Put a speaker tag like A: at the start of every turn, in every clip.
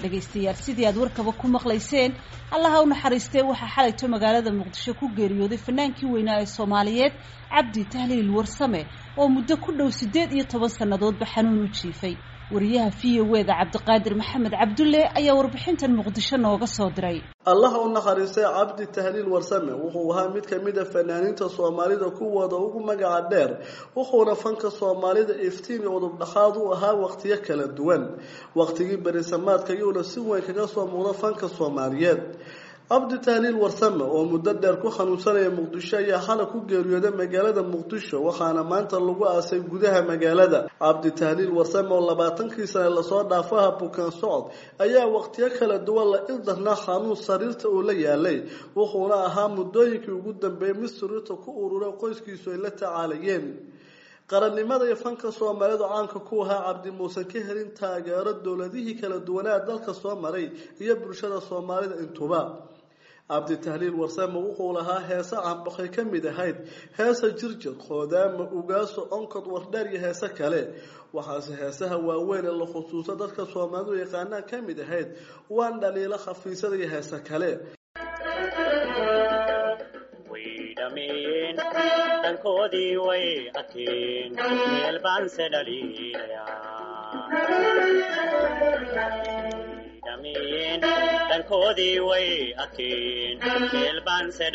A: dhegaystayaal sidii aad warkaba ku maqlayseen allaha u naxariistee waxaa xalayto magaalada muqdisho ku geeriyooday fanaankii weynaa ee soomaaliyeed cabdi tahliil warsame oo muddo ku dhow siddeed iyo toban sannadoodba xanuun u jiifay wariyaha v o weda cabdiqaadir maxamed cabdulle ayaa warbixintan muqdisho nooga soo diray
B: allaha u naxariistay cabdi tahliil warsame wuxuu ahaa mid kamid a fanaaniinta soomaalida kuwooda ugu magaca dheer wuxuuna fanka soomaalida iftiin iyo udubdhaxaad u ahaa waqtiyo kala duwan waqtigii berisamaadka iyuuna si weyn kaga soo muuqda fanka soomaaliyeed cabdi tahliil warsame oo muddo dheer ku xanuunsanaya muqdisho ayaa xalay ku geeriyooday magaalada muqdisho waxaana maanta lagu aasay gudaha magaalada cabdi tahliil warsame oo labaatankii sane lasoo dhaafaha bukaan socod ayaa waqtiyo kala duwan la ildarnaa xanuun sariirta uu la yaalay wuxuuna ahaa muddooyinkii ugu dambeeyay mid sariirta ku ururay qoyskiisu ay la tacaalayeen qarannimada iyo fanka soomaalidu caanka ku ahaa cabdi muusan ka helin taageero dowladihii kala duwanaa dalka soo maray iyo bulshada soomaalida intuba cabdi tahliil warsame wuxuu lahaa heese canbaqay ka mid ahayd heesa jirjir qoodaama ugaaso onkod wardheer iyo heese kale waxaase heesaha waaweyn ee la khusuuso dadka soomaalidu yaqaanaan ka mid ahayd waan dhaliilo khafiisada iyo heese kale
C: dankoodii way adkeen meel baanse dhaliilayaan dankoodii way adkeen meel baanse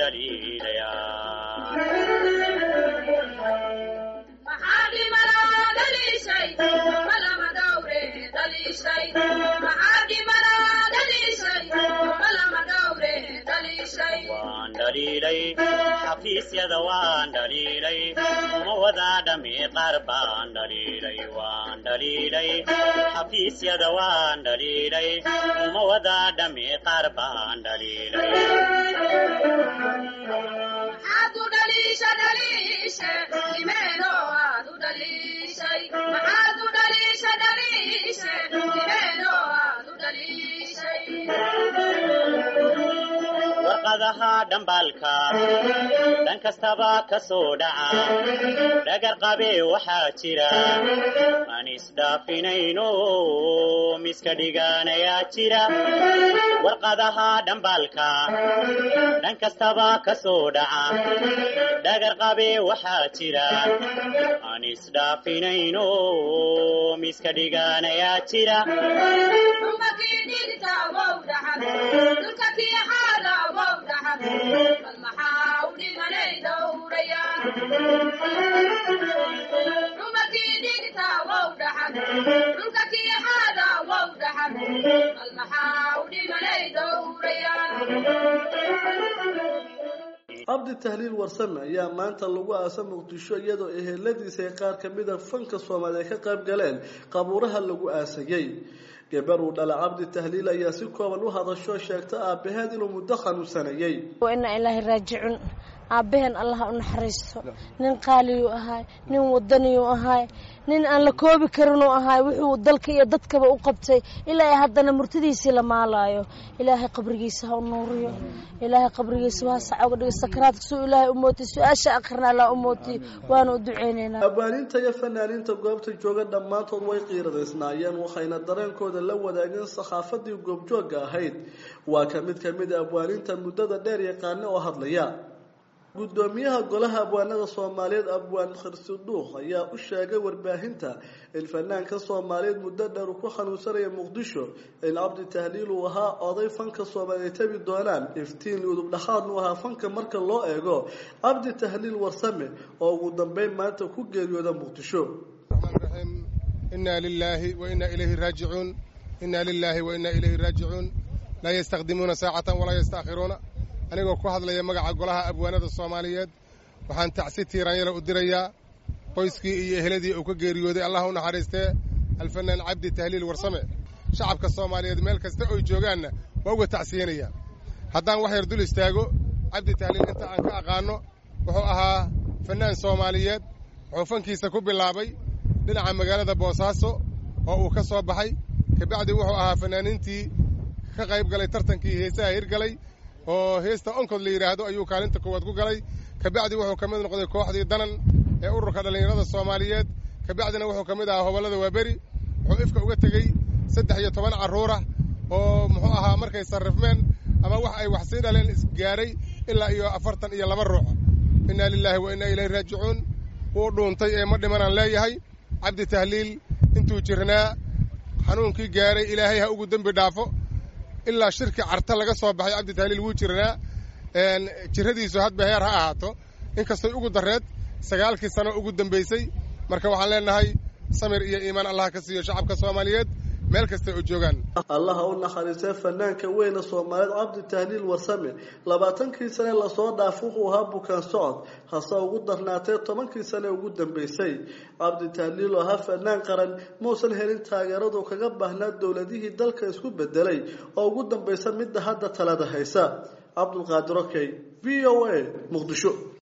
C: dhaliilayaan dhaliilay xafiisyada waan dhaliilay uma wadaa dhami qaar baan dhaliilay waan dhaliilay xafiisyada waan dhaliilay uma wadaa dhami qaar baan dhaliilay warqadaha dhambaalka dhan kastaba ka soo dhaca dhagar qabe waxaa jira aan isdhaafinayno miska dhigaanayaa jira warqadaha dhambaalka dhan kastaba ka soo dhaca dhagar qabe waxaa jira aan isdhaafinayno miska dhigaanayaa jira
B: cabdi tahliil warsame ayaa maanta lagu aasa muqdisho iyadoo eheladiisa ay qaar kamida fanka soomaaliya ka qayb galeen qabuuraha lagu aasayey gabar uu dhala cabdi tahliil ayaa si kooban u hadasho sheegta aabaheed inuu muddo xanuunsanayey
D: inaa ilaahay raajicun aabbaheen allaha u naxariisto nin qaaliyuu ahaay nin wadaniyuu ahaay nin aan la koobi karinuu ahaay wuxuu dalka iyo dadkaba u qabtay ilaa haddana murtidiisii la maalaayo ilaahay qabrigiisa ha u nuuriyo ilaahay qabrigiisa ha saca uga dhigo sakaraadka suu ilaahay u mootiy su-aasha akhrina allah u mootiy waana u duceynaynaa
B: abwaaniinta iyo fanaaniinta goobta jooga dhammaantood way qiiradaysnaayeen waxayna dareenkooda la wadaageen sakhaafadii goobjoogga ahayd waa ka mid ka mid a abwaaniinta muddada dheer yaqaana oo hadlaya gudoomiyaha golaha abwaanada soomaaliyeed abwaan khirsi dhuuq ayaa u sheegay warbaahinta in fanaanka soomaaliyeed muddo dheer uu ku xanuunsanaya muqdisho in cabdi tahliil uu ahaa oday fanka soomaaliya tabi doonaan iftiin udub dhaxaadnu ahaa fanka marka loo eego cabdi tahliil warsame oo ugu dambeyn maanta ku geeriyooda muqdisho
E: inaa lilaahi wa inaa ilayhi raajicuun inaa lilaahi wa inaa ilayhi raajicuun laa yastakdimuuna saacatan walaa yastaakhiruuna anigoo ku hadlaya magaca golaha abwaanada soomaaliyeed waxaan tacsi tiiraanyala u dirayaa qoyskii iyo eheladii uu ka geeriyooday allah u naxariistee alfanaan cabdi tahliil warsame shacabka soomaaliyeed meel kasta oy joogaanna waa uga tacsiyanaya haddaan wax yar dul istaago cabdi tahliil inta aan ka aqaanno wuxuu ahaa fannaan soomaaliyeed wuxuu fankiisa ku bilaabay dhinaca magaalada boosaaso oo uu ka soo baxay kabacdi wuxuu ahaa fannaaniintii ka qayb galay tartankii heesaha hirgalay oo heesta onkod la yidhaahdo ayuu kaalinta koowaad ku galay kabacdi wuxuu ka mid noqday kooxdii danan ee ururka dhallinyarada soomaaliyeed kabacdina wuxuu ka mid ahaa hobollada waaberi wuxuu ifka uga tegey saddex iyo toban carruurah oo muxuu ahaa markay sarrifmeen ama wax ay wax sii dhaleen isgaaray ilaa iyo afartan iyo laba ruux innaa lilaahi wa innaa ilayhi raajicuun wuu dhuuntay ee ma dhimanaan leeyahay cabdi tahliil intuu jirnaa xanuunkii gaaray ilaahay ha ugu dembi dhaafo ilaa shirki carta laga soo baxay cabdi tahliil wuu jirnaa jirradiisu hadba heer ha ahaato inkastoy ugu darreed sagaalkii sano ugu dambaysay marka waxaan leenahay samir iyo iimaan allah ka siiyo shacabka soomaaliyeed meel kasta oo joogaan
B: allaha u naxariistay fanaanka weyne soomaaliyeed cabdi tahliil warsame labaatankii sane lasoo dhaaf wuxuu ahaa bukaan socod hase ugu darnaatee tobankii sane ugu dambaysay cabdi tahliil oo ahaa fanaan qaran muusan helin taageeradu kaga baahnaa dowladihii dalka isku bedelay oo ugu dambaysa midda hadda talada haysa cabdulqaadir okey v o a muqdisho